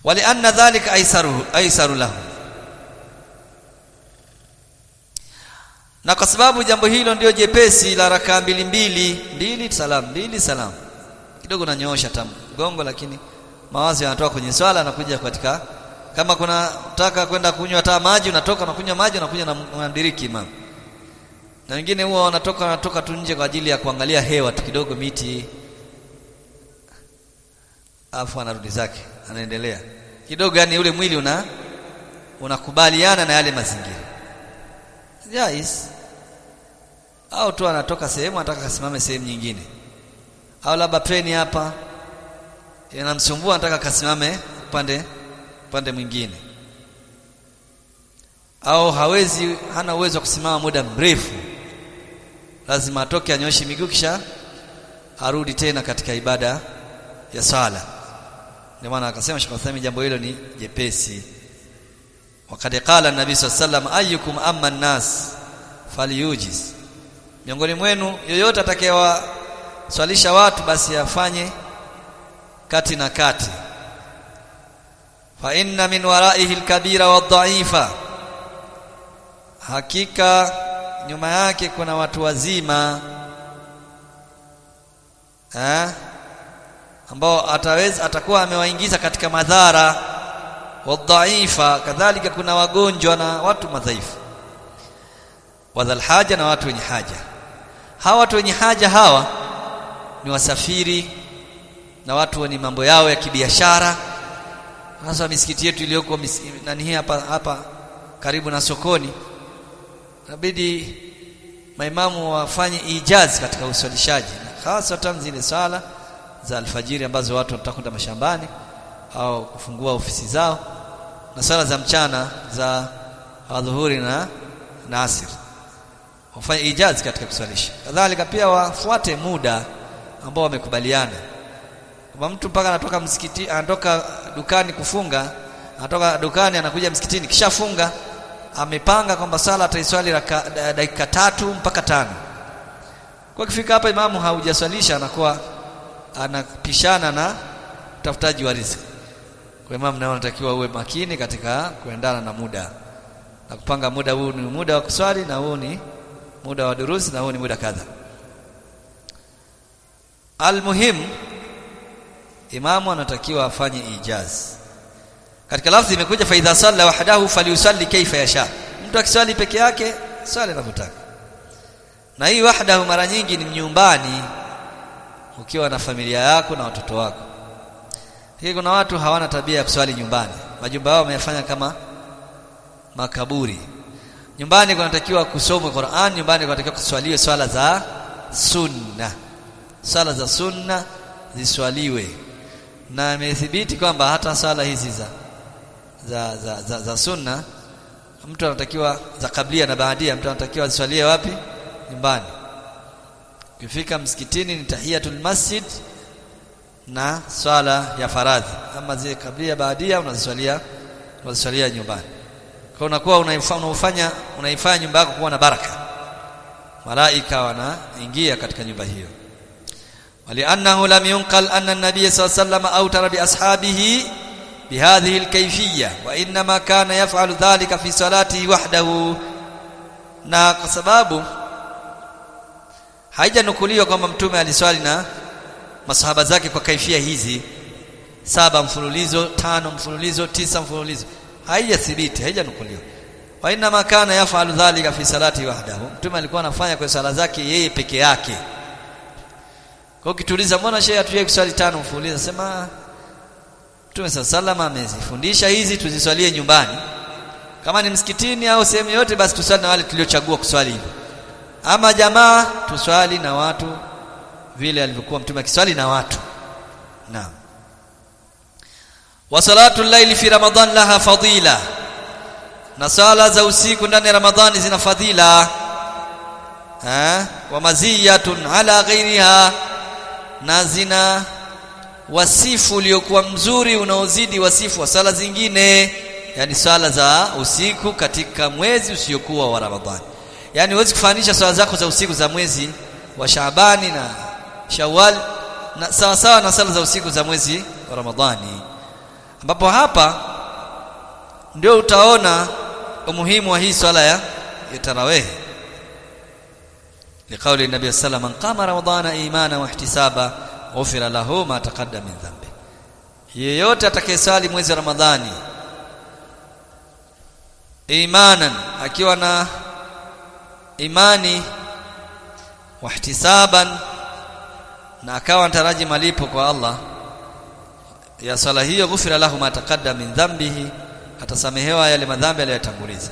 walianna dhalika aisaru aisaru lahu na kwa sababu jambo hilo ndio jepesi la rakaa mbili mbili mbili salam mbili salam kidogo nanyoosha tamu gongo lakini mawazo yanatoka kwenye swala na kuja katika kama kuna taka kwenda kunywa hata maji unatoka unakunywa maji unakuja na unamdiriki imam na wengine huwa wanatoka wanatoka tu nje kwa ajili ya kuangalia hewa tu kidogo miti afu anarudi zake anaendelea kidogo yani ule mwili una unakubaliana na yale mazingira jais au tu anatoka sehemu anataka kasimame sehemu nyingine au labda treni hapa inamsumbua anataka kasimame upande upande mwingine au hawezi hana uwezo wa kusimama muda mrefu lazima atoke anyoshe miguu kisha arudi tena katika ibada ya sala ndio maana akasema Sheikh Uthaymeen jambo hilo ni jepesi wakati qala nabii sallam ayyukum amma nas falyujiz miongoni mwenu yoyote atakayewaswalisha watu basi afanye kati na kati fa inna min waraihi alkabira wadhaifa hakika nyuma yake kuna watu wazima eh ambao ataweza atakuwa amewaingiza katika madhara wadhaifa kadhalika kuna wagonjwa na watu madhaifu wadhal haja na watu wenye haja hawa watu wenye haja hawa ni wasafiri na watu wenye mambo yao ya kibiashara hasa misikiti yetu iliyoko nani hapa hapa karibu na sokoni inabidi maimamu wafanye ijazi katika uswalishaji hasa zile sala za alfajiri ambazo watu wanataka kwenda mashambani au kufungua ofisi zao na sala za mchana za adhuhuri na na asir wafanye ijazi katika kuswalisha kadhalika pia wafuate muda ambao wamekubaliana kwa mtu mpaka anatoka msikiti anatoka dukani kufunga anatoka dukani anakuja msikitini kisha funga amepanga kwamba sala ataiswali dakika tatu mpaka tano kwa kifika hapa imamu haujaswalisha anakuwa anapishana na utafutaji wa riziki kwa imamu nao unatakiwa uwe makini katika kuendana na muda na kupanga muda huu ni muda wa kuswali na huu ni muda wa durusi na huu ni muda kadha almuhim imamu anatakiwa afanye ijaz katika lafzi imekuja fa idha salla wahdahu falyusalli kaifa yasha mtu akiswali peke yake swali anavyotaka na hii wahdahu mara nyingi ni nyumbani ukiwa na familia yako na watoto wako hii kuna watu hawana tabia ya kuswali nyumbani majumba yao wameyafanya kama makaburi nyumbani kunatakiwa kusomwe Qur'an nyumbani kunatakiwa kuswaliwe swala za sunna swala za sunna ziswaliwe na imethibiti kwamba hata swala hizi za za, za, za, za sunna mtu anatakiwa za kablia na baadia mtu anatakiwa aziswalie wapi nyumbani ukifika msikitini ni tahiyatul masjid na swala ya faradhi ama zile kablia baadia unaziswalia unaziswalia nyumbani kwa unakuwa unaifanya unaifanya nyumba yako kuwa na baraka malaika wanaingia katika nyumba hiyo ولانه لم ينقل ان النبي صلى الله عليه وسلم اوتر باصحابه بهذه الكيفيه وانما كان يفعل ذلك في صلاته وحده na kwa sababu haijanukuliwa kwamba mtume aliswali na masahaba zake kwa kaifia hizi saba mfululizo tano mfululizo tisa mfululizo haijathibiti haijanukuliwa wa inma kana yafalu dhalika fi salati wahdahu mtume alikuwa anafanya kwa sala zake yeye peke yake kwa ukituliza mbona shehe hatujui kuswali tano mfululizo sema Mtume sallallahu amezifundisha hizi tuziswalie nyumbani kama ni msikitini au sehemu yote basi tuswali na wale tuliochagua kuswali hivyo ama jamaa tuswali na watu vile alivyokuwa mtume akiswali na watu naam wa salatu llaili fi ramadan laha fadila na sala za usiku ndani ya ramadhani zina fadhila ha wa maziyatun ala ghairiha na zina wasifu uliokuwa mzuri unaozidi wasifu wa sala zingine yani sala za usiku katika mwezi usiokuwa wa Ramadhani yani huwezi kufanisha sala zako za usiku za mwezi wa Shaabani na Shawwal na sawa sawa na sala za usiku za mwezi wa Ramadhani ambapo hapa ndio utaona umuhimu wa hii swala ya, ya tarawih liqauli nabii sallallahu alayhi wasallam qama ramadhana imana wa ihtisaba ghufira lahu ma taqaddama min dhanbi yeyote atakayesali mwezi wa ramadhani imanan akiwa na imani wa ihtisaban na akawa anataraji malipo kwa Allah ya swala hiyo ghufira lahu ma taqaddama min dhanbihi atasamehewa yale madhambi aliyotanguliza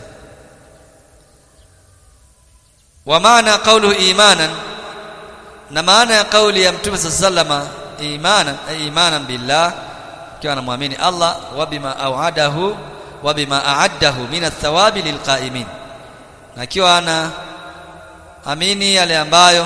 wa maana qawluhu imanan na maana ya kauli ya mtume sallama imanan ay imanan billah kiwa anamwamini Allah wa bima auadahu wa bima aaddahu min athawabi lilqaimin na kiwa ana amini yale ambayo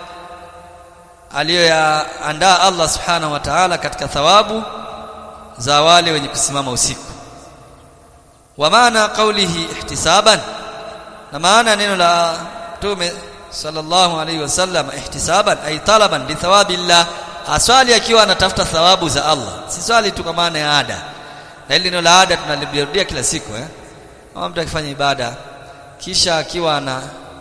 aliyoyaandaa Allah subhanahu wa ta'ala katika thawabu za wale wenye kusimama usiku wa maana qawlihi ihtisaban na maana neno la Mtume sallallahu alaihi wasallam ihtisaban ay talaban li thawabillah aswali akiwa anatafuta thawabu za Allah si swali tu kwa maana ya ada na hili neno la ada tunalirudia kila siku eh kama mtu akifanya ibada kisha akiwa ana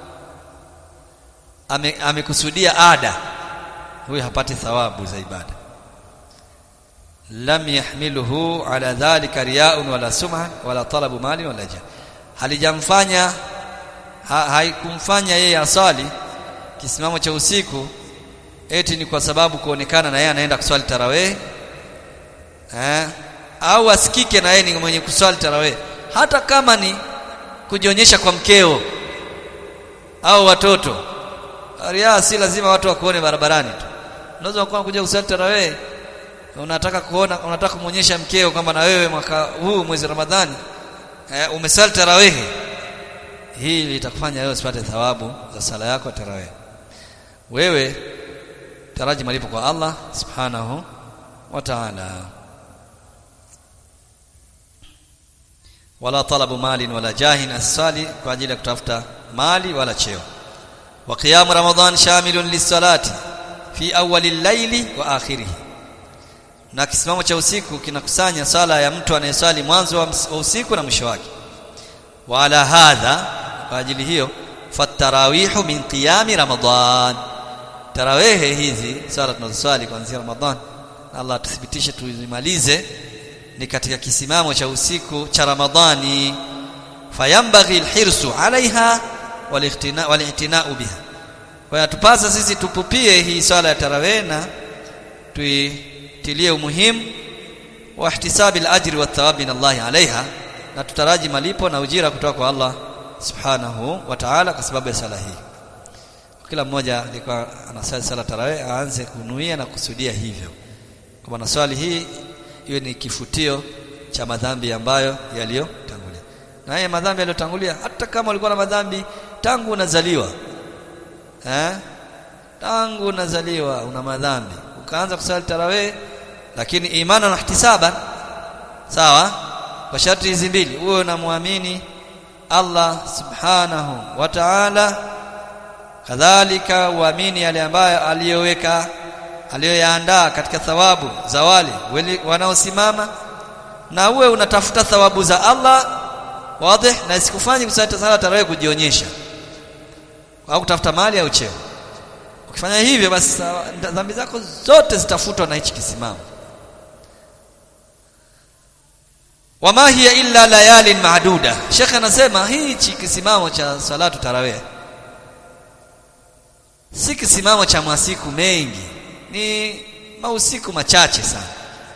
amekusudia ame ada huyu hapati thawabu za ibada lam yahmiluhu ala dhalika riya'un wala sum'a wala talabu mali wala jah halijamfanya ha, haikumfanya yeye asali kisimamo cha usiku eti ni kwa sababu kuonekana na yeye anaenda kuswali tarawih eh au asikike na yeye ni mwenye kuswali tarawih hata kama ni kujionyesha kwa mkeo au watoto ria si lazima watu wakuone barabarani tu unaweza kuwa kuja kuswali tarawih unataka kuona unataka kumuonyesha mkeo kwamba na wewe mwaka huu mwezi Ramadhani eh, umesali tarawih hii litakufanya wewe usipate thawabu za sala yako tarawih wewe taraji malipo kwa Allah subhanahu wa ta'ala wala talabu malin wala jahin asali kwa ajili ya kutafuta mali wala cheo wa qiyam ramadan shamilun lisalati fi awwali al-layli wa akhirih na kisimamo cha usiku kinakusanya sala ya mtu anayeswali mwanzo wa usiku na mwisho wake wa ala hadha kwa ajili hiyo fatarawihu min qiyami ramadan tarawehe hizi sala tunazoswali kuanzia ramadan Allah tuthibitishe tuzimalize ni katika kisimamo cha usiku cha ramadhani fayambaghi alhirsu alaiha wali'tina'u biha kwa hiyo tupasa sisi tupupie hii swala ya tarawih na tuitilie umuhimu wa ihtisabi al-ajri wa thawabi min Allah alaiha na tutaraji malipo na ujira kutoka kwa Allah subhanahu wa ta'ala kwa sababu ya sala hii kila mmoja alikuwa anasali sala tarawih aanze kunuia na kusudia hivyo kwa na swali hii iwe ni kifutio cha madhambi ambayo yaliyotangulia na haya madhambi yaliyotangulia hata kama ulikuwa na madhambi tangu unazaliwa eh tangu unazaliwa una madhambi ukaanza kusali tarawih lakini imani na ihtisaban sawa kwa sharti hizi mbili uwe unamwamini Allah subhanahu wa ta'ala kadhalika uamini yale ambayo aliyoweka aliyoyaandaa katika thawabu za wale wanaosimama na uwe unatafuta thawabu za Allah wazi na isikufanye kusali sala tarawih kujionyesha au kutafuta mali au cheo ukifanya hivyo basi dhambi zako zote zitafutwa na hichi kisimamo wama hiya illa layalin maaduda Sheikh anasema hichi kisimamo cha salatu tarawih si kisimamo cha masiku mengi ni mausiku machache sana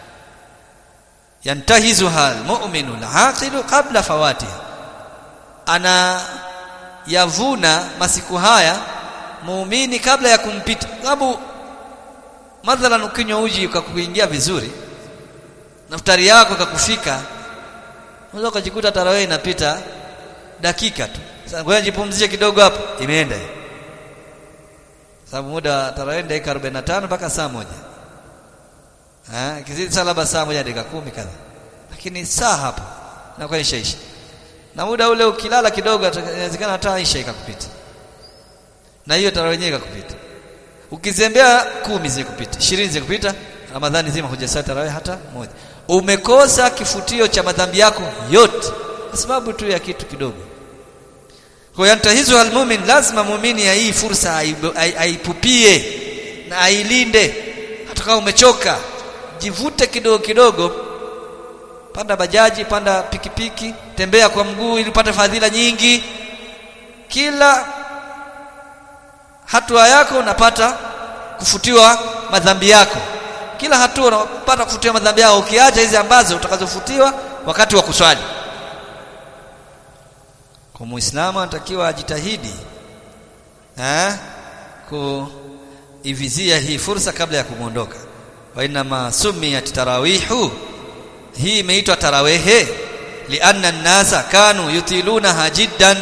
yantahizuha almu'minu alaqilu qabla fawatiha ana yavuna masiku haya muumini kabla ya kumpita sababu mathalan ukinywa uji ukakuingia vizuri naftari yako kakufika unaweza ukajikuta tarawih inapita dakika tu sasa ngoja jipumzishe kidogo hapo imeenda sababu muda wa tarawih dakika 45 mpaka saa moja eh kizidi saa labda saa moja dakika kumi kadha lakini saa hapo inakuwa ishaisha na muda ule ukilala kidogo inawezekana hata isha ikakupita na hiyo tarawih yenyewe ikakupita ukizembea kumi zikupita 20 zikupita Ramadhani zima hujasali tarawih hata moja umekosa kifutio cha madhambi yako yote kwa sababu tu ya kitu kidogo kwa yantahizu almumin lazima muumini ya hii fursa aipupie na ailinde hata kama umechoka jivute kidogo kidogo panda bajaji panda pikipiki tembea kwa mguu ili upate fadhila nyingi kila hatua yako unapata kufutiwa madhambi yako kila hatua unapata kufutiwa madhambi yako ukiacha hizi ambazo utakazofutiwa wakati wa kuswali kwa muislamu anatakiwa ajitahidi eh kuivizia hii fursa kabla ya kumondoka wa inma sumiyat tarawihu hii imeitwa tarawehe lianna an-nasa kanu yutilunaha jiddan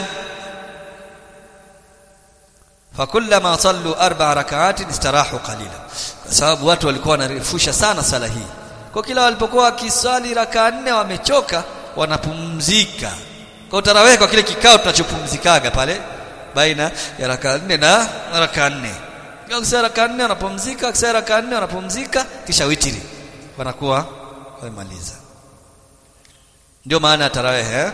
fakullama sallu arba rak'atin istarahu qalila kwa sababu watu walikuwa wanarefusha sana sala hii kwa kila walipokuwa wakiswali raka nne wamechoka wanapumzika kwa tarawih kwa kile kikao tunachopumzikaga pale baina ya raka nne na raka nne kisha raka nne wanapumzika kisha raka nne wanapumzika kisha witiri wanakuwa wamemaliza ndio maana ya tarawih eh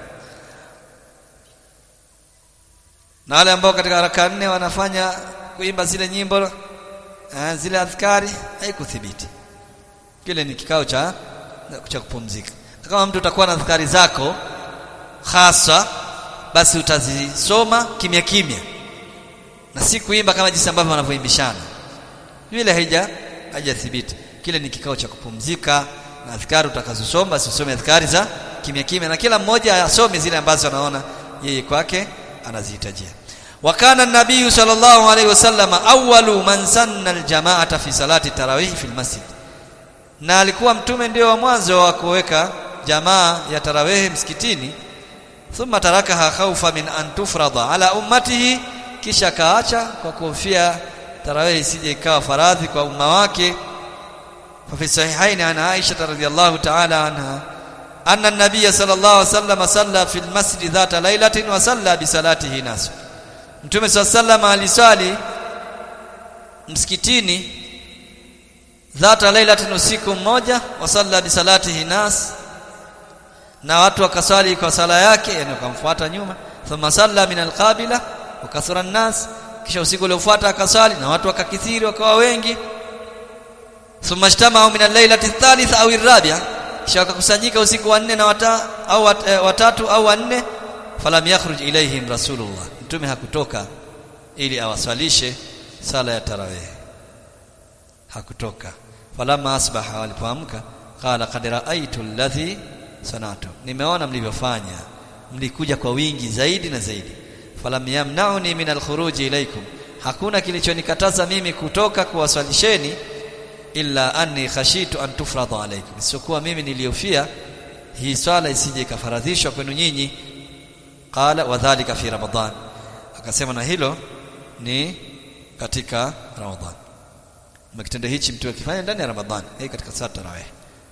na wale ambao katika raka nne wanafanya kuimba zile nyimbo eh, zile adhkari haikuthibiti kile ni kikao cha cha kupumzika kama mtu utakuwa na adhkari zako hasa basi utazisoma kimya kimya na si kuimba kama jinsi ambavyo wanavyoimbishana vile haija haijathibiti kile ni kikao cha kupumzika na adhkari utakazosoma basi usome adhkari za kimya kimya na kila mmoja asome zile ambazo anaona yeye kwake anazihitajia wakana nabii sallallahu alaihi wasallam awwalu man sanna aljamaata fi salati tarawih fi almasjid na alikuwa mtume ndio wa mwanzo wa kuweka jamaa ya tarawih msikitini thumma tarakaha khawfa min an tufrada ala ummatihi kisha kaacha kwa kuhofia tarawih isije ikawa faradhi kwa umma wake ففي الصحيحين عن عائشة رضي الله تعالى عنها أن النبي صلى الله عليه وسلم صلى في المسجد ذات ليلة وصلى بصلاته ناس Mtume صلى الله عليه وسلم aliswali msikitini dhata lailatin usiku mmoja wasalla bisalatihi nas na watu wakaswali kwa sala yake yani wakamfuata nyuma thumma salla min alqabila wakathura an-nas kisha usiku uliofuata akaswali na watu wakakithiri wakawa wengi thumma ijtama'u min al-lailati ath-thalitha aw ar-rabi'a kisha wakakusanyika usiku wa nne na wata, au wat, e, watatu au wanne falam yakhruj ilaihim rasulullah mtume hakutoka ili awaswalishe sala ya tarawih hakutoka falamma asbaha walipoamka qala qad ra'aytu alladhi sanatu nimeona mlivyofanya mlikuja kwa wingi zaidi na zaidi falam yamna'uni min al-khuruj ilaykum hakuna kilichonikataza mimi kutoka kuwaswalisheni illa anni khashitu an tufrada alaykum isipokuwa mimi niliofia hii swala isije ikafaradhishwa kwenu nyinyi qala wadhālika fi ramadan akasema na hilo ni katika ramadhan makitendo hichi mtu akifanya ndani ya ramadhan hii katika saa tarawih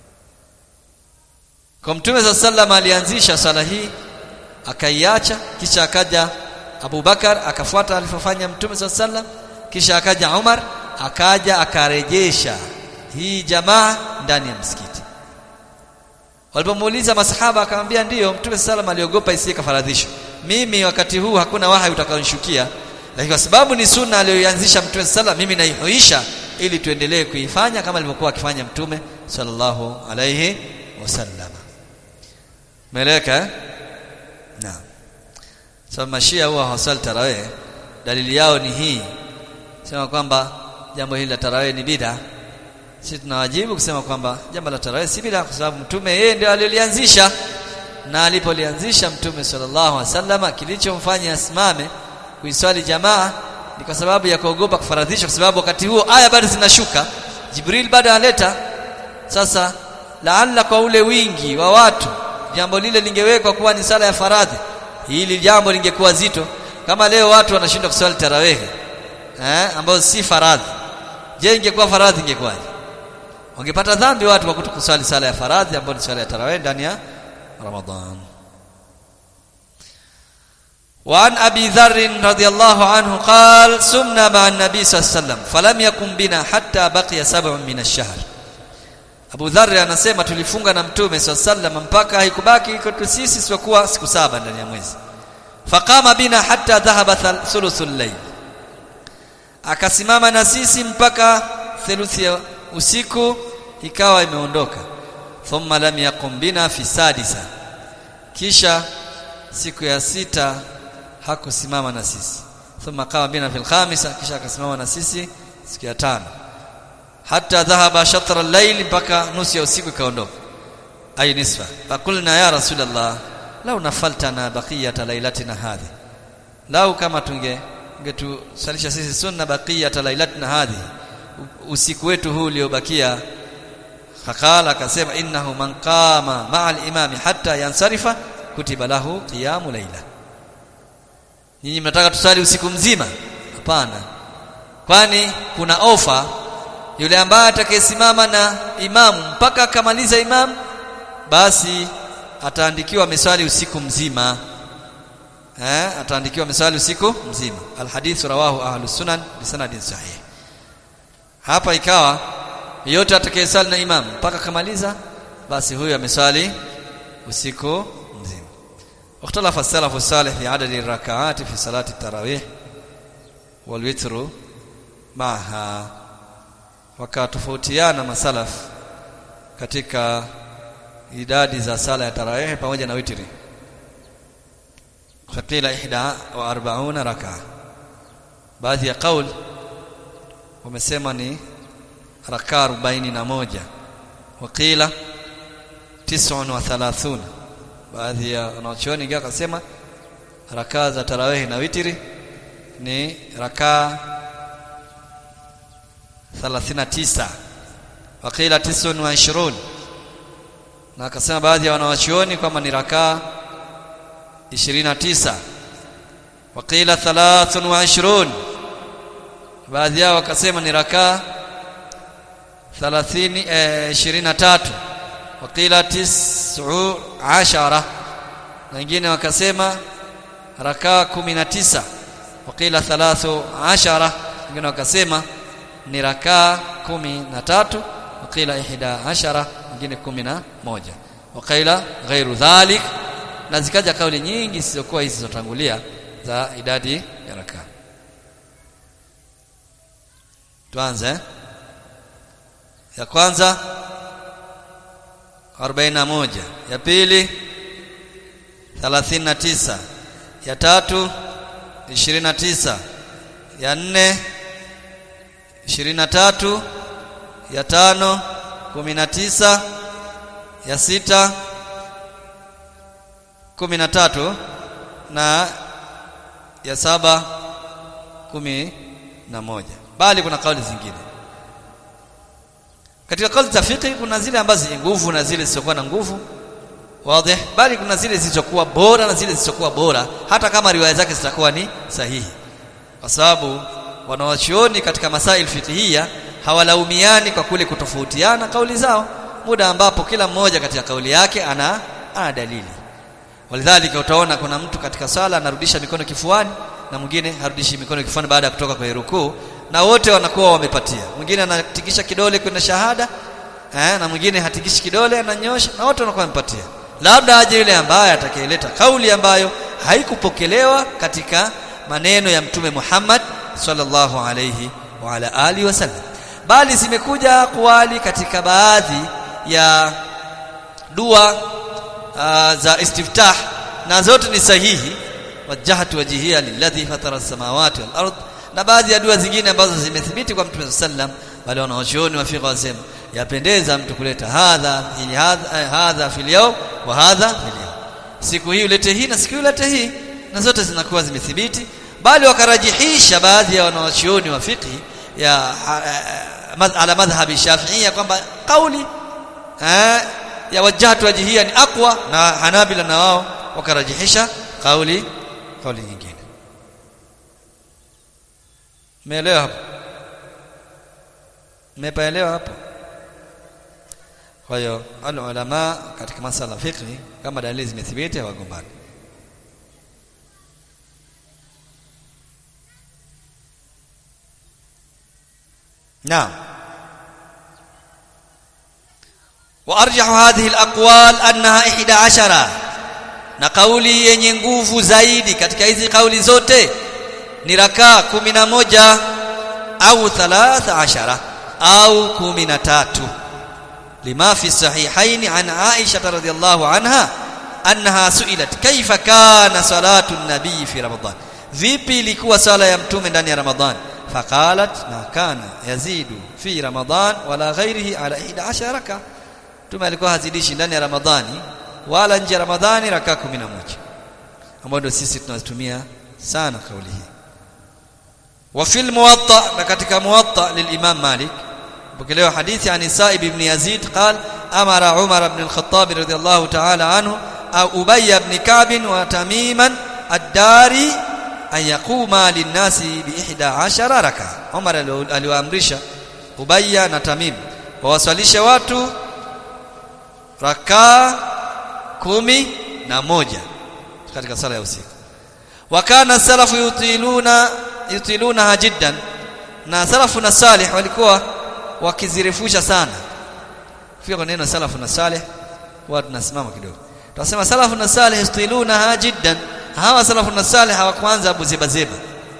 kwa mtume za sallam alianzisha sala hii akaiacha kisha akaja Abu Bakar akafuata alifofanya mtume za sallam kisha akaja Umar akaja akarejesha hii jamaa ndani ya msikiti walipomuuliza masahaba akamwambia ndiyo mtume sallam aliogopa isije kafaradhisho mimi wakati huu hakuna wahai utakaonishukia lakini kwa sababu ni sunna aliyoianzisha mtume sallam mimi naihuisha ili tuendelee kuifanya kama alivyokuwa akifanya mtume sallallahu alayhi wasallam meleka eh? naam so mashia huwa hawasali tarawih dalili yao ni hii sema kwamba jambo hili la tarawih ni bid'a sisi tunawajibu kusema kwamba jambo la tarawih si bid'a kwa sababu mtume yeye ndio alilianzisha na alipolianzisha mtume sallallahu alaihi wasallam kilichomfanya asimame kuiswali jamaa ni kwa sababu ya kuogopa kufaradhisha kwa sababu wakati huo aya bado zinashuka Jibril bado analeta sasa laalla kwa ule wingi wa watu jambo lile lingewekwa kuwa ni sala ya faradhi hili jambo lingekuwa zito kama leo watu wanashindwa kuswali tarawih eh ambayo si faradhi je ingekuwa faradhi ingekuwaje wangepata dhambi watu kwa kutokuswali sala ya faradhi ambayo ni sala ya tarawih ndani ya Ramadhan وعن أبي ذر رضي الله عنه قال سمنا مع النبي صلى الله عليه وسلم فلم يكن بنا حتى بقي سبع من الشهر Abu Dharr anasema tulifunga na Mtume sallam mpaka haikubaki kwetu sisi isipokuwa siku saba ndani ya mwezi faqama bina hatta dhahaba thuluthul layl akasimama na sisi mpaka theluthi ya usiku ikawa imeondoka thumma lam yaqum bina fi sadisa kisha siku ya sita hakusimama na sisi thumma qama bina fil khamisa kisha akasimama na sisi siku ya tano hatta dhahaba shatra al-layl mpaka nusu ya usiku ikaondoka ay nisfa fakulna ya rasulullah lau nafaltana baqiyata lailatina hadhi lau kama tunge ungetusalisha sisi sunna baqiyata lailatina hadhi usiku wetu huu uliobakia fakala akasema innahu man qama ma'a al-imami hatta yansarifa kutiba lahu qiyamu laila nyinyi mnataka tusali usiku mzima hapana kwani kuna ofa yule ambaye atakayesimama na imamu mpaka akamaliza imamu basi ataandikiwa misali usiku mzima eh ataandikiwa misali usiku mzima alhadith rawahu ahlus sunan bisanadin sahih hapa ikawa yote atakayesali na imam mpaka kamaliza basi huyo amesali usiku mzima واختلف السلف الصالح في عدد الركعات في صلاة التراويح والوتر معها wakatofautiana masalaf katika idadi za sala ya tarawih pamoja na witri fakila ihda wa arbauna raka baadhi ya kaul wamesema ni raka 41 wakila 39 baadhi ya wanachuoni ingawa akasema raka za tarawih na witri ni raka 39 wakila 29 na akasema baadhi ya wanawachuoni kwamba ni rakaa 29 wakila 23 baadhi yao wakasema ni rakaa 30 eh, 23 wakila 19 na wengine wakasema rakaa 19 wakila 13 wengine wakasema ni rakaa 13 wakila 11 wengine 11 wakaila ghairu dhalik na zikaja kauli nyingi zisizokuwa hizi zilizotangulia za idadi ya rakaa tuanze ya kwanza 41 ya pili 39 ya tatu 29 ya nne 23 ya tano 19 ya sita 13 na ya saba kumi na moja bali kuna kauli zingine katika kauli za fiqh kuna zile ambazo zenye nguvu na zile zisizokuwa na nguvu wazi bali kuna zile zilizokuwa bora na zile zisizokuwa bora hata kama riwaya zake zitakuwa ni sahihi kwa sababu wanawachuoni katika masail fiqhiyya hawalaumiani kwa kule kutofautiana kauli zao muda ambapo kila mmoja katika kauli yake ana ana dalili walidhalika utaona kuna mtu katika sala anarudisha mikono kifuani na mwingine harudishi mikono kifuani baada ya kutoka kwenye rukuu na wote wanakuwa wamepatia mwingine anatikisha kidole kwenda shahada eh, na mwingine hatikishi kidole ananyosha na wote wanakuwa wamepatia labda aje yule ambaye atakayeleta kauli ambayo haikupokelewa katika maneno ya mtume Muhammad sallallahu alayhi wa ala alihi wasallam bali zimekuja kuwali katika baadhi ya dua uh, za istiftah na zote ni sahihi wajhatu wajhiya lilladhi fatara as-samawati wal ard na baadhi ya dua zingine ambazo zimethibiti kwa mtume sallam wale wanaochuoni wa fiqh wasema yapendeza mtu kuleta hadha ili hadha hadha fil yawm wa hadha fil yawm siku hii ulete hii na siku hii ulete hii na zote zinakuwa zimethibiti bali wakarajihisha baadhi ya wanawachuoni wa fiqh ya ala madhhabi shafi'ia kwamba kauli eh, ya wajhatu wajhia ni aqwa na hanabila na wao wakarajihisha kauli kauli nyingine Umeelewa hapo? Umepaelewa hapo? Kwa hiyo ulama katika masala fiqh kama dalili zimethibiti hawagombani. Naam. wa arjahu hadhihi alaqwal annaha 11 na kauli yenye nguvu zaidi katika hizi kauli zote ni rakaa 11 au 13 au 13 lima fi sahihaini an Aisha radhiyallahu anha annaha suilat kaifa kana salatu an-nabii fi ramadan vipi ilikuwa sala ya mtume ndani ya ramadhan faqalat ma kana yazidu fi ramadan wala ghairihi ala 11 raka mtume alikuwa hazidishi ndani ya ramadhani wala nje ya ramadhani raka 11 ambayo ndio sisi tunatumia sana kauli hii wa fil muwatta na katika muwatta lilimam malik pokelewa hadithi an Sa'ib ibn Yazid qal amara Umar ibn al-Khattab radiyallahu ta'ala anhu au Ubay ibn Ka'b wa Tamiman ad-Dari an yaquma lin-nasi bi 11 raka Umar aliwaamrisha Ubay na Tamim wawaswalishe watu raka kumi na moja katika sala ya usiku wa kana salafu yutiluna yutiluna jiddan na salafu na salih walikuwa wakizirefusha sana fika kwa neno salafu na salih huwa tunasimama kidogo tunasema salafu na salih yustiluna jiddan hawa salafu na salih hawakuanza abu zeba zeba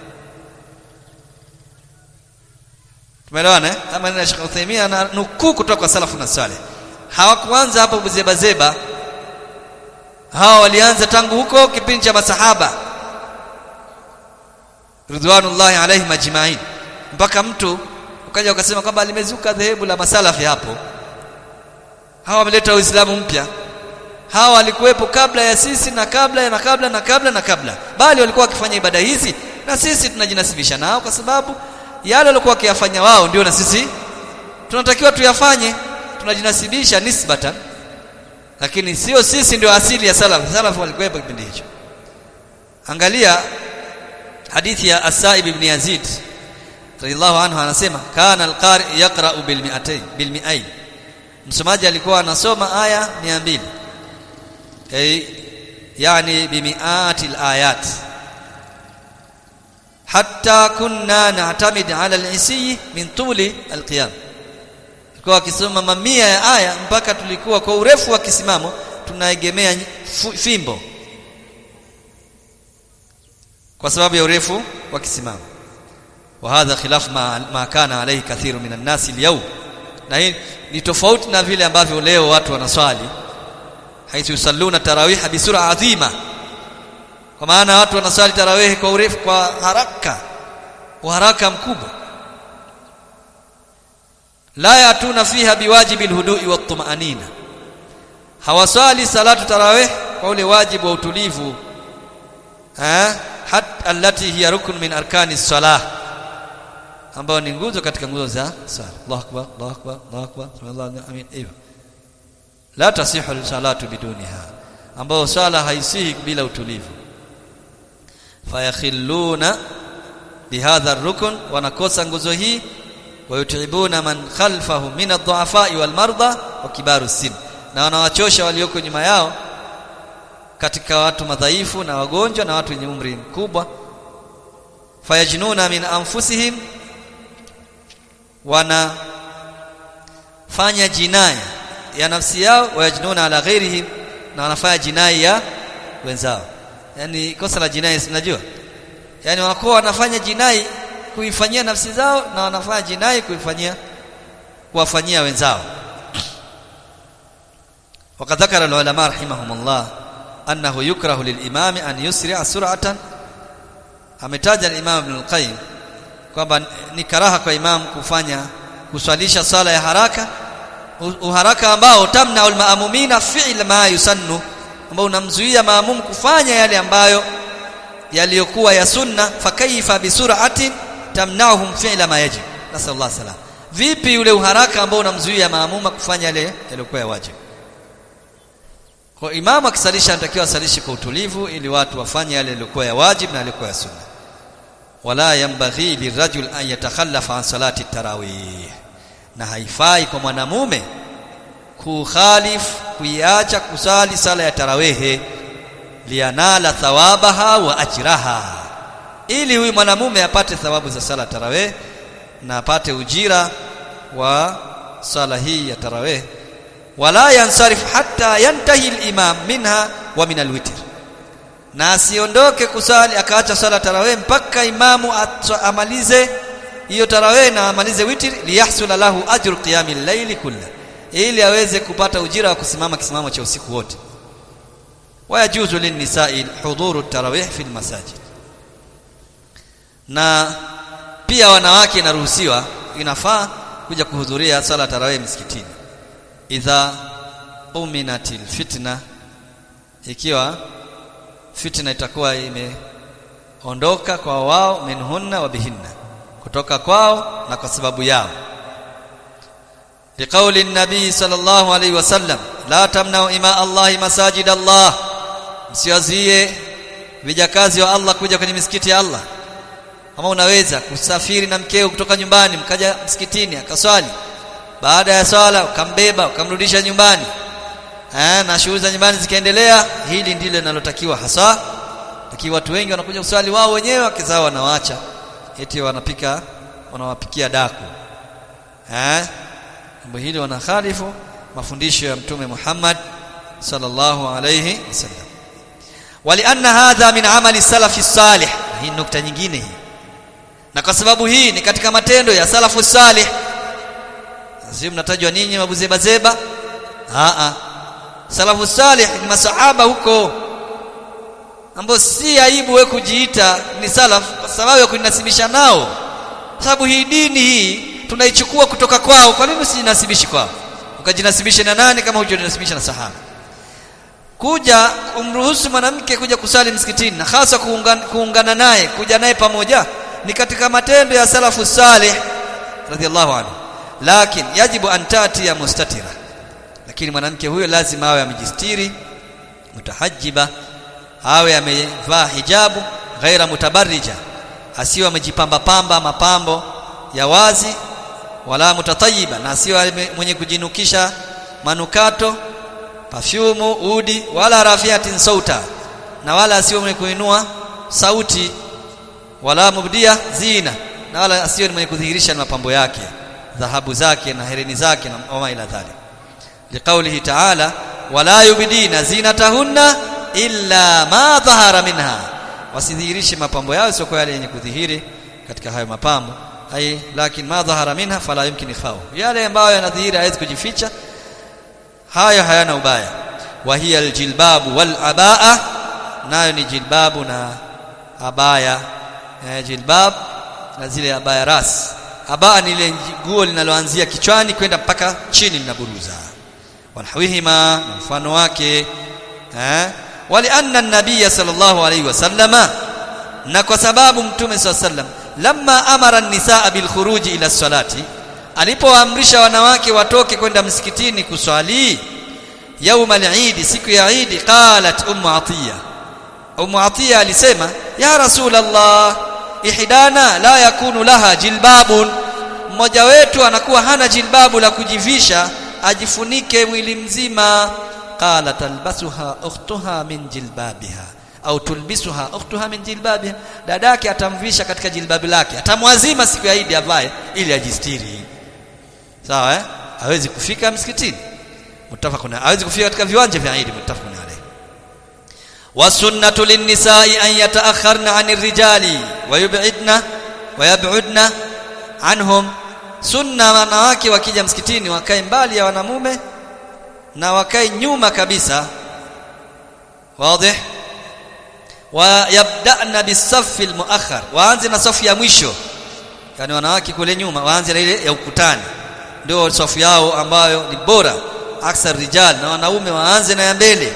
tumeelewana eh kama neno Sheikh Uthaymeen na nukuu kutoka kwa salafu na salih hawakuanza hapo buzeba zeba hawa walianza tangu huko kipindi cha masahaba ridwanullahi alaihim ajma'in mpaka mtu ukaja ukasema kwamba limezuka dhehebu la masalafi hapo hawa wameleta uislamu mpya hawa walikuwepo kabla ya sisi na kabla na kabla na kabla na kabla bali walikuwa wakifanya ibada hizi na sisi tunajinasibisha nao kwa sababu yale walikuwa wakiyafanya wao ndio na sisi tunatakiwa tuyafanye tunajinasibisha nisbatan lakini sio sisi ndio asili ya salaf salaf walikuwepo kipindi hicho angalia hadithi ya Asaib ibn Yazid radhiallahu anhu anasema kana alqari yaqra'u bil mi'atayn bil mi'ayn msomaji alikuwa anasoma aya 200 ay yani bi mi'ati alayat hatta kunna na'tamid 'ala al-isiy min tuli al-qiyam alikuwa akisoma mamia ya aya mpaka tulikuwa kwa urefu wa kisimamo tunaegemea fimbo kwa sababu ya urefu wa kisimamo wa hadha khilaf ma, ma kana alayhi kathiru minan nas al na hii ni tofauti na vile ambavyo leo watu wanaswali haithu yusalluna tarawih bi sura adhima kwa maana watu wanaswali tarawih kwa urefu kwa haraka kwa haraka mkubwa la yatuna fiha biwajibi alhudui wattumanina hawaswali salatu tarawih kwa ule wajibu wa utulivu eh hat allati hiya rukun min arkani salah ambao ni nguzo katika nguzo za sala Allahu akbar Allahu akbar Allahu akbar sallallahu amin hivyo la tasihu salatu biduniha ambao sala haisihi bila utulivu fayakhilluna bihadha rukun wanakosa nguzo hii wayutibuna man khalfahu min ad-du'afa wal marda wa kibaru sin na wanawachosha walioko nyuma yao katika watu madhaifu na wagonjwa na watu wenye umri mkubwa fayajnuna min anfusihim wana fanya jinai ya nafsi yao wayajnuna ala ghairihim na wanafanya jinai ya wenzao yani kosa la jinai sinajua yani wanakuwa wanafanya jinai kuifanyia nafsi zao na wanafanya jinai kuifanyia kuwafanyia wenzao وقد ذكر العلماء رحمهم الله أنه يكره للإمام أن يسرع سرعة ametaja al-Imam Ibn al-Qayyim kwamba ni karaha kwa imam kufanya kuswalisha sala ya haraka uharaka ambao tamna al-maamumina fi'l ma yusannu ambao unamzuia maamum kufanya yale ambayo yaliyokuwa ya sunna fakaifa bisur'atin tamna'uhum fi'la ma yajib nasallallahu salam vipi ule uharaka ambao unamzuia maamuma kufanya yale yaliyokuwa ya wajibu kwa imamu akisalisha anatakiwa asalishe kwa utulivu ili watu wafanye yale yaliyokuwa ya wajib na yaliyokuwa ya sunna wala yambaghi lirajul an yatakhallafa an salati tarawih na haifai kwa mwanamume kukhalif kuiacha kusali sala ya tarawehe lianala thawabaha wa ajraha ili huyu mwanamume apate thawabu za sala tarawih na apate ujira wa sala hii ya tarawih wala yansarif hatta yantahi al-imam minha wa min al-witr na asiondoke kusali akaacha sala tarawih mpaka imamu amalize hiyo tarawih na amalize witr liyahsula lahu ajru qiyamil layli kullah ili aweze kupata ujira wa kusimama kisimamo cha usiku wote wayajuzu linnisa'i hudhuru tarawih fil masajid na pia wanawake inaruhusiwa inafaa kuja kuhudhuria sala tarawih msikitini idha uminatil fitna ikiwa fitna itakuwa imeondoka kwa wao minhunna wa bihinna kutoka kwao na kwa sababu yao liqauli nabii sallallahu alaihi wasallam la tamnau ima allahi masajid allah msiwazie vijakazi wa Allah kuja kwenye misikiti ya Allah kama unaweza kusafiri na mkeo kutoka nyumbani mkaja msikitini akaswali baada ya swala ukambeba ukamrudisha nyumbani eh na shughuli za nyumbani zikaendelea hili ndilo linalotakiwa hasa lakini watu wengi wanakuja kuswali wao wenyewe wakizao wanawaacha eti wanapika wanawapikia daku eh jambo hili wanakhalifu mafundisho ya mtume Muhammad sallallahu alayhi wasallam walianna hadha min amali salafi salih hii nukta nyingine hii na kwa sababu hii ni katika matendo ya salafu salih sio mnatajwa ninyi mabuzeba zeba a a salafu salih ni masahaba huko ambao si aibu wewe kujiita ni salaf kwa sababu ya kunasibisha nao kwa sababu hii dini hii tunaichukua kutoka kwao kwa nini usijinasibishi kwao ukajinasibisha na nani kama hujinasibisha na sahaba kuja kumruhusu mwanamke kuja kusali msikitini na hasa kuungana, kuungana naye kuja naye pamoja ni katika matendo ya salafu salih radhiallahu anhu lakini yajibu an ya mustatira lakini mwanamke huyo lazima awe amejistiri mutahajiba awe amevaa hijabu ghaira mutabarrija asiwe amejipamba pamba mapambo ya wazi wala mutatayiba na asiwe mwenye kujinukisha manukato pafyumu udi wala rafiatin sauta na wala asiwe mwenye kuinua sauti wala mubdia zina na wala asiwe mwenye kudhihirisha mapambo yake dhahabu zake na hereni zake na wama ila dhalik liqaulihi ta'ala wala yubdina zinatahunna illa ma dhahara minha wasidhihirishe mapambo yao sio kwa yale yenye kudhihiri katika hayo mapambo ai lakini ma dhahara minha fala yumkin ikhfahu yale ambayo yanadhihiri hawezi kujificha haya hayana ubaya wa hiya aljilbabu wal abaa nayo ni jilbabu na abaya eh, jilbab na zile abaya ras abaa ni ile nguo linaloanzia kichwani kwenda mpaka chini linaburuza wanahwihima na mfano wake eh walianna an-nabiy sallallahu alayhi wasallama na kwa sababu mtume sallallahu alayhi wasallam lamma amara an-nisaa bil khuruji ila salati alipoamrisha wanawake watoke kwenda msikitini kuswali yaum al-eid siku ya eid qalat ummu atiya ummu atiya alisema ya rasul allah ihdana la yakunu laha jilbabun mmoja wetu anakuwa hana jilbabu la kujivisha ajifunike mwili mzima qala talbasuha ukhtuha min jilbabiha au tulbisuha ukhtuha min jilbabiha dadake atamvisha katika jilbabi lake atamwazima siku ya Eid avae ili ajistiri sawa eh hawezi kufika msikitini mutafaquna hawezi kufika katika viwanja vya Eid mutafaquna alayhi wasunnatu linnisa'i an yata'akharna 'anir rijali wa yub'idna wa yab'udna anhum sunna wanawake wakija msikitini wakae mbali ya wanamume na wakae nyuma kabisa wazi wa yabda'na bisaffi almuakhar waanze na safu ya mwisho yani wanawake kule nyuma waanze na ile ya ukutani ndio safu yao ambayo ni bora aksar rijal na wanaume waanze na ya mbele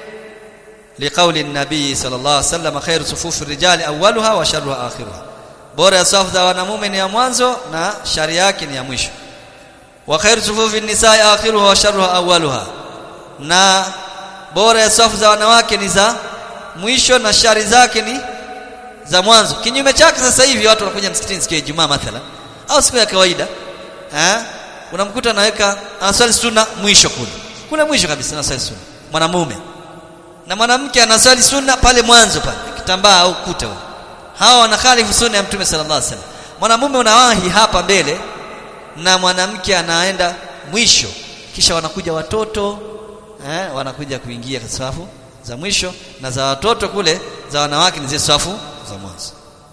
liqauli an-nabii sallallahu alaihi wasallam khairu sufufi rijali awwaluha wa sharruha akhiruha bora ya safu za wanamume ni ya mwanzo na shari yake ni ya mwisho wa khairu sufufi nisaa akhiruha wa sharruha awwaluha na bora ya safu za wanawake ni za mwisho na shari zake ni za mwanzo kinyume chake sasa hivi watu wanakuja msikitini siku ya Ijumaa mathalan au siku ya kawaida eh unamkuta anaweka anasali sunna mwisho kule kule mwisho kabisa anasali sunna mwanamume na mwanamke anasali sunna pale mwanzo pale kitambaa au kuta huko hawa wanakhalifu sunna ya mtume sallallahu alaihi wasallam mwanamume unawahi hapa mbele na mwanamke anaenda mwisho kisha wanakuja watoto eh, wanakuja kuingia katika safu za mwisho na za watoto kule za wanawake ni zile safu za mwanzo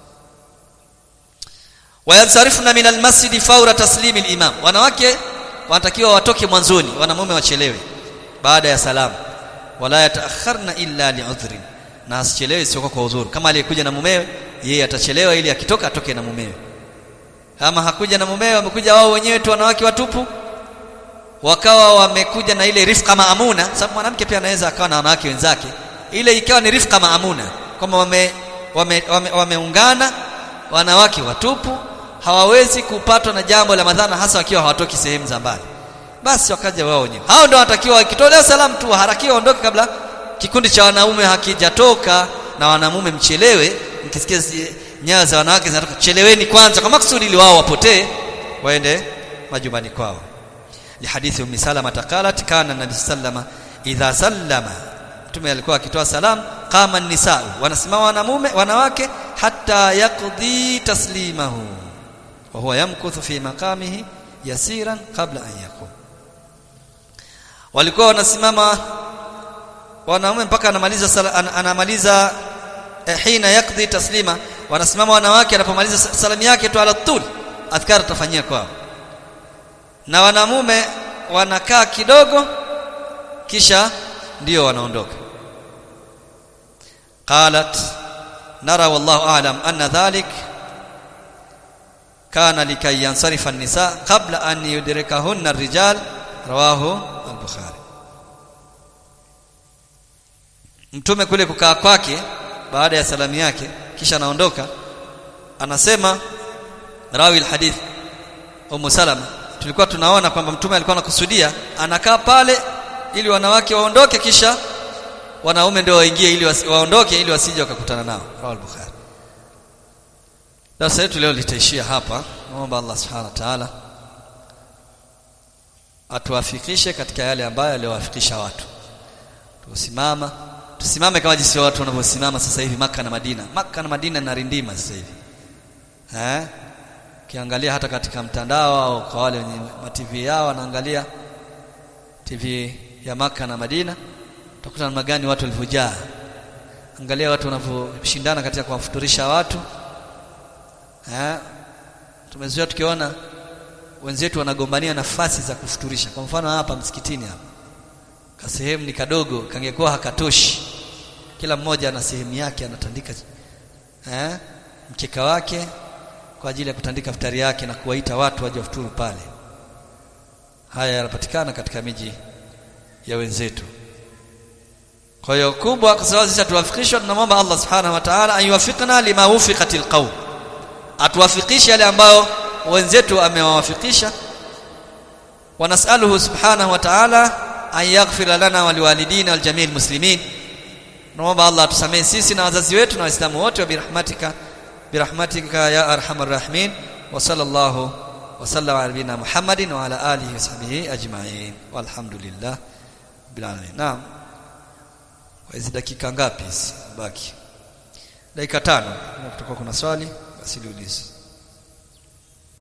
wayansarifuna min almasjidi faura taslimi alimam wanawake wanatakiwa watoke mwanzoni wanamume wachelewe baada ya salamu wala yataakharna illa li'udhrin na asichelewe isiyokuwa kwa udhuru kama aliyekuja na mumewe yeye atachelewa ili akitoka atoke na mumewe kama hakuja na mumewe wamekuja wao wenyewe tu wanawake watupu wakawa wamekuja na ile rifqa maamuna sababu mwanamke pia anaweza akawa na wanawake wenzake ile ikawa ni rifqa maamuna kwamba wame wameungana wame, wame wanawake watupu hawawezi kupatwa na jambo la madhara hasa wakiwa hawatoki sehemu za mbali basi wakaja wao wenyewe hao ndio wanatakiwa wakitolewa salamu tu harakiwa waondoke kabla kikundi cha wanaume hakijatoka na wanamume mchelewe mkisikia nyayo za wanawake zinatoka cheleweni kwanza kwa makusudi ili wao wapotee waende majumbani kwao lihadithi ummi salama taqalat kana nabii sallama idha sallama mtume alikuwa akitoa salam qama nisau wanasimama wanamume wanawake hatta yaqdi taslimahu wa huwa yamkuthu fi maqamihi yasiran qabla an yaqum walikuwa wanasimama wanaume mpaka anamaliza sala, an, anamaliza eh, hina yakdhi taslima wanasimama wanawake anapomaliza salamu yake tu ala tul adhkar tafanyia kwao na wanamume wanakaa kidogo kisha ndio wanaondoka qalat nara wallahu a'lam anna dhalik kana likay yansarifa an-nisa qabla an yudrikahunna ar-rijal rawahu al-bukhari mtume kule kukaa kwake baada ya salamu yake kisha anaondoka anasema rawi al-hadith Ummu Salama tulikuwa tunaona kwamba mtume alikuwa anakusudia anakaa pale ili wanawake waondoke kisha wanaume ndio waingie ili wasi, waondoke ili wasije wakakutana nao rawi al-bukhari darasa letu leo litaishia hapa naomba Allah subhanahu wa ta'ala atuwafikishe katika yale ambayo aliyowafikisha watu tusimama tusimame kama jinsi watu wanavyosimama sasa hivi maka na Madina maka na Madina na rindima sasa hivi eh kiangalia hata katika mtandao au kwa wale wenye TV yao wanaangalia TV ya maka na Madina utakuta namna gani watu walivyojaa angalia watu wanavyoshindana katika kuwafuturisha watu eh tumezoea tukiona wenzetu wanagombania nafasi za kufuturisha kwa mfano hapa msikitini hapa ka sehemu ni kadogo kangekuwa hakatoshi kila mmoja ana sehemu yake anatandika eh mkeka wake kwa ajili ya kutandika futari yake na kuwaita watu waje wafuturu pale haya yanapatikana katika miji ya wenzetu kwa hiyo kubwa kwa sababu sisi tuwafikishwa tunamwomba Allah subhanahu wa ta'ala ayuwafikna lima wufiqatil qaum atuwafikishe yale ambayo wenzetu amewawafikisha wanasaluhu subhanahu wa ta'ala an yaghfir lana wa liwalidina wal jami'il muslimin naomba Allah atusamehe sisi na wazazi wetu na waislamu wote wa birahmatika birahmatika ya arhamar rahimin wa sallallahu wa sallama ala nabina Muhammadin wa ala alihi wa sahbihi ajma'in walhamdulillah bil alamin naam kwa hizi dakika ngapi baki dakika tano kutoka kuna swali basi liulize